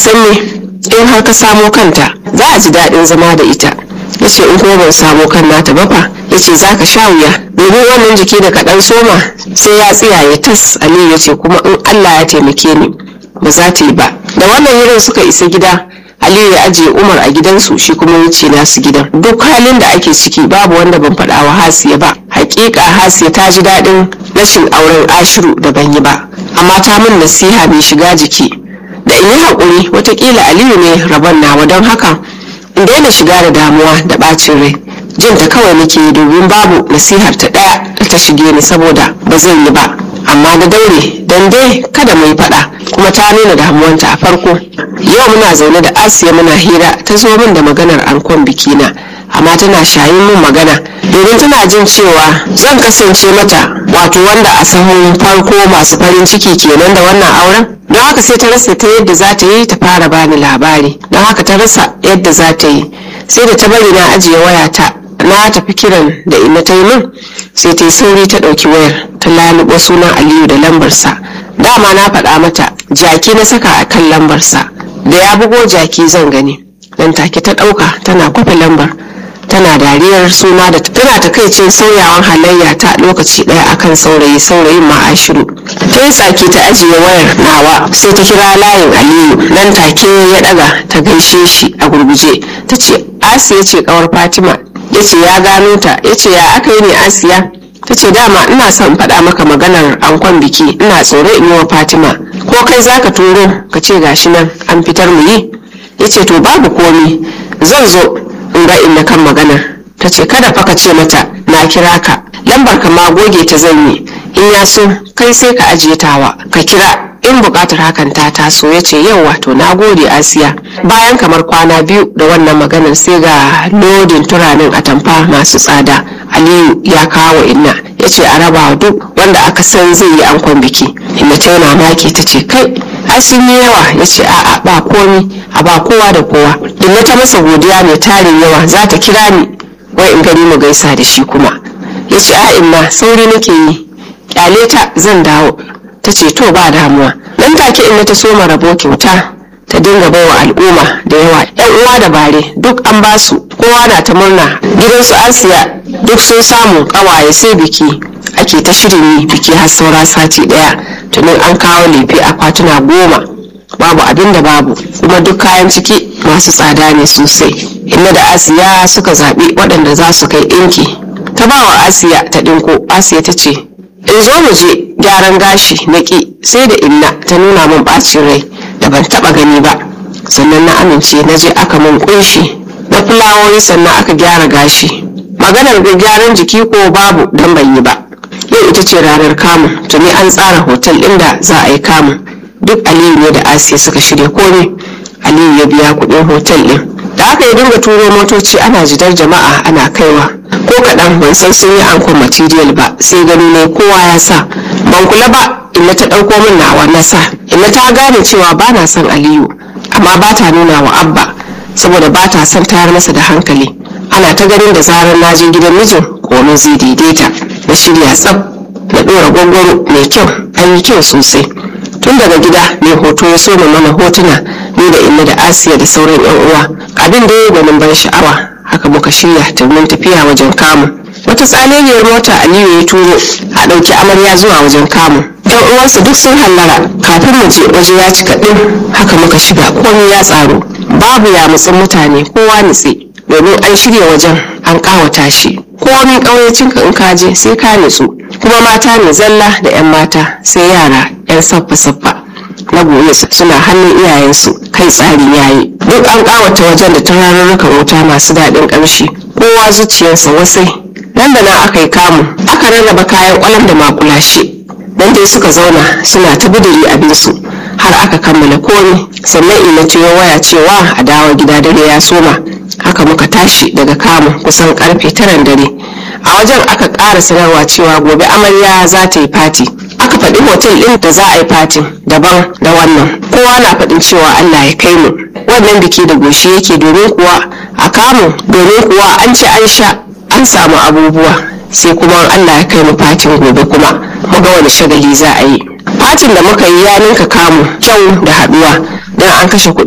san me in har ka samo kanta za a ji daɗin zama da ita ya ce in kuma ban samo kan nata ba fa ya ce za ka sha wuya domin wannan jiki da kaɗan soma sai ya tsiyaye tas aliyu ya ce kuma in allah ya taimake ni ba za ta yi ba da wannan yirin suka isa gida aliyu ya ajiye umar a gidansu shi kuma wuce nasu gidan duk halin da ake ciki babu wanda ban faɗa wa hasiya ba hakika hasiya ta ji daɗin rashin auren ashiru da ban yi ba amma ta min nasiha mai shiga jiki da in yi haƙuri watakila aliyu ne rabon nawa don haka in daina shiga da damuwa da ɓacin rai jin ta kawai nake yi domin babu nasihar ta ɗaya da ta shige ni saboda ba zan yi ba amma na daure don dai kada mu yi faɗa kuma ta nuna damuwanta a farko yau muna zaune da asiya muna hira ta zo min da maganar ankon bikina amma tana shayin min magana domin tana jin cewa zan kasance mata wato wanda a sahun farko masu farin ciki kenan da wannan auren don haka sai ta rasa ta yadda za ta yi ta fara bani labari don haka ta rasa yadda za ta yi sai da ta bari na ajiye wayata na tafi kiran da ina ta yi min sai ta yi sauri ta ɗauki wayar ta lalubo sunan aliyu da lambarsa dama na faɗa mata jaki na saka a kan lambarsa da ya bugo jaki zan gani nan take ta ɗauka tana kwafe lambar tana dariyar suna da tana takaicin sauyawan halayya ta lokaci ɗaya akan saurayi saurayin ma'ashiru ta yi tsaki ta ajiye wayar nawa sai ta kira layin aliyu nan take ya ɗaga ta gaishe shi a gurguje ta ce asiya ce kawar fatima ya ce ya gano ta ya ce ya aka yi ne asiya ta ce dama ina son faɗa maka maganar ankon biki ina tsoro in yi wa fatima ko kai zaka turo ka ce gashi nan an fitar mu yi ya ce to babu komi zan zo in ga inda kan maganar ta ce kada fa ka ce mata na kira ka lambar ka ma goge ta zan yi in ya so kai sai ka ajiye tawa ka kira in bukatar hakan ta taso ya ce yau wato na gode asiya bayan kamar kwana biyu da wannan maganar sai ga lodin turanin atamfa masu tsada aliyu ya kawo inna ya ce a raba duk wanda aka san zai yi ankon biki inna ta yana maki ta ce kai ai sun yi yawa ya ce a'a ba komi a ba kowa da kowa inna ta masa godiya mai tarin yawa za ta kira ni wai in gani mu gaisa da shi kuma ya ce a inna sauri nake yi kyale ta zan dawo ta ce to ba damuwa nan take inna ta soma rabo kyauta ta dinga baiwa al'umma da yawa yan uwa da bare duk an basu kowa na ta murna gidansu asiya duk sun samu kawaye sai biki ake ta shirin yi biki har saura sati daya tunin an kawo lefe akwatuna goma babu abin da babu kuma duk kayan ciki masu tsada ne sosai inna da asiya suka zaɓi waɗanda za su kai ɗinki ta ba wa asiya ta ɗinko asiya ta ce in zo mu je gyaran gashi na ƙi sai da inna ta nuna min ɓacin rai da ban taɓa gani ba sannan na amince na je aka min ƙunshi na fulawoyi sannan aka gyara gashi maganar gyaran jiki ko babu don ban yi ba yau ita ce ranar kamun tuni an tsara hotel ɗin da za a yi kamun duk aliyu ne da asiya suka shirya komai aliyu ya biya kuɗin hotel ɗin da aka yi dinga turo motoci ana jidar jama'a ana kaiwa ko kaɗan ban san sun yi ankon material ba sai gani ne kowa ya sa ban kula ba inna ta ɗauko min nawa na sa inna ta gane cewa ba na son aliyu amma ba ta nuna wa abba saboda ba ta son tayar masa da hankali ana ta ganin da zarar na je gidan mijin komai zai daidaita na shirya tsaf na ɗora gwangwaro mai kyau an yi kyau sosai tun daga gida mai hoto ya soma mana hotuna ni da inna da asiya da sauran yan uwa abin da ya gwanin ban sha'awa haka muka shirya domin tafiya wajen kamu wata tsaleliyar mota aliyu ya turo a ɗauki amarya zuwa wajen kamu yan uwansa duk sun hallara kafin mu je waje ya cika ɗin haka muka shiga komai ya tsaro babu ya mutsin mutane kowa nutse domin an shirya wajen an ƙawata shi komin ƙauyacinka in ka je sai ka nutsu kuma mata ne zalla da 'yan mata sai yara 'yan saffa-saffa na goye suna hannun iyayensu kai tsari yayi duk an ƙawata wajen da turarurrukan wuta masu daɗin ƙamshi kowa zuciyarsa wasai nan da nan aka yi kamu aka rarraba kayan ƙwalam da makulashe nan dai suka zauna suna ta bidiri abinsu har aka kammala komi sannan ina ya waya cewa a dawo gida dare ya soma haka muka tashi daga kamun kusan karfe taran dare a wajen aka ƙara sanarwa cewa gobe amarya za ta yi fati aka faɗi hotel ɗin da za a yi fatin daban da wannan kowa na faɗin cewa allah ya kai mu wannan biki da goshi yake domin kuwa a kamu domin kuwa an ci an sha an samu abubuwa sai kuma allah ya kai mu fatin gobe kuma mu ga wani shagali za a yi fatin da muka yi ya ninka kamu kyau da haɗuwa don an kashe kuɗi